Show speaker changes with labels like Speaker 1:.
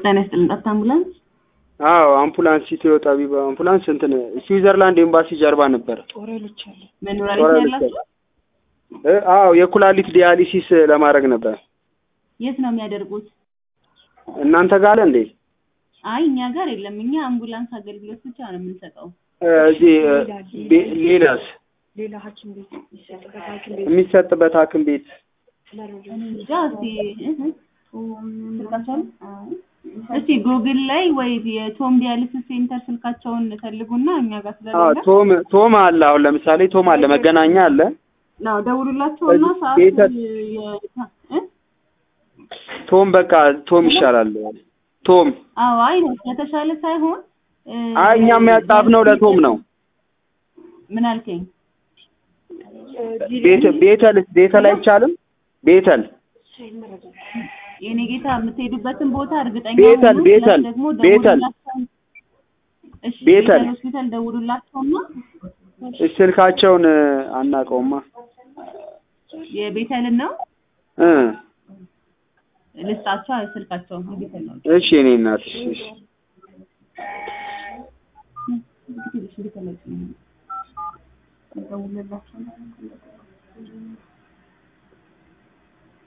Speaker 1: ጤና ይስጥልን። ጠፍታ አምቡላንስ
Speaker 2: አዎ አምቡላንስ ኢትዮ ጠቢብ አምቡላንስ እንትን ስዊዘርላንድ ኤምባሲ ጀርባ ነበር።
Speaker 1: መኖሪያ ቤት ነው ያላችሁ?
Speaker 2: እ አዎ የኩላሊት ዲያሊሲስ ለማድረግ ነበር።
Speaker 1: የት ነው የሚያደርጉት?
Speaker 2: እናንተ ጋር አለ እንዴ?
Speaker 1: አይ እኛ ጋር የለም። እኛ አምቡላንስ አገልግሎት ብቻ ነው የምንሰጠው።
Speaker 2: እ እዚህ እ ቤ- ሌላስ
Speaker 3: ሌላ ሐኪም ቤት የሚሰጥበት ሐኪም ቤት
Speaker 2: የሚሰጥበት ሐኪም ቤት
Speaker 1: እኔ እንጃ እስቲ እህ ስልካቸውን እስቲ ጉግል ላይ ወይ የቶም ዲያሊሲስ ሴንተር ስልካቸውን ፈልጉና እኛ ጋር
Speaker 2: አዎ
Speaker 1: ስለሌለ
Speaker 2: ቶም ቶም አለ። አሁን ለምሳሌ ቶም አለ፣ መገናኛ አለ።
Speaker 1: ነው ደውሉላቸውና
Speaker 2: እዚህ
Speaker 1: ሰዓት
Speaker 2: ቤተ-
Speaker 1: የ- እ?
Speaker 2: ቶም በቃ ቶም ይሻላል። ቶም
Speaker 1: አዎ አይ ነው ከተሻለ ሳይሆን እ፣
Speaker 2: አይ እኛም ያጻፍነው ለቶም ነው።
Speaker 1: ምን አልከኝ?
Speaker 2: ቤተ ቤተልስ ቤተል አይቻልም? ቤተል
Speaker 1: የኔ ጌታ የምትሄዱበትን ቦታ እርግጠኛ
Speaker 2: ቤተል፣
Speaker 1: ሁኑ።
Speaker 2: ቤተል፣
Speaker 1: ፕላስ ደግሞ
Speaker 2: ቤተል።
Speaker 1: ደውሉላቸው። እሺ
Speaker 2: ቤተል።
Speaker 1: ቤተል ሆስፒታል ደውሉላቸውና
Speaker 2: ስልካቸውን እ፣ አናውቀውማ
Speaker 1: የቤተልን ነው
Speaker 2: እ
Speaker 1: ልስጣቸው ስልካቸው ቤተል ነው።
Speaker 2: እሺ እኔ እናት እሺ እሺ።
Speaker 1: ቤተል ቤተል ደውሉላቸው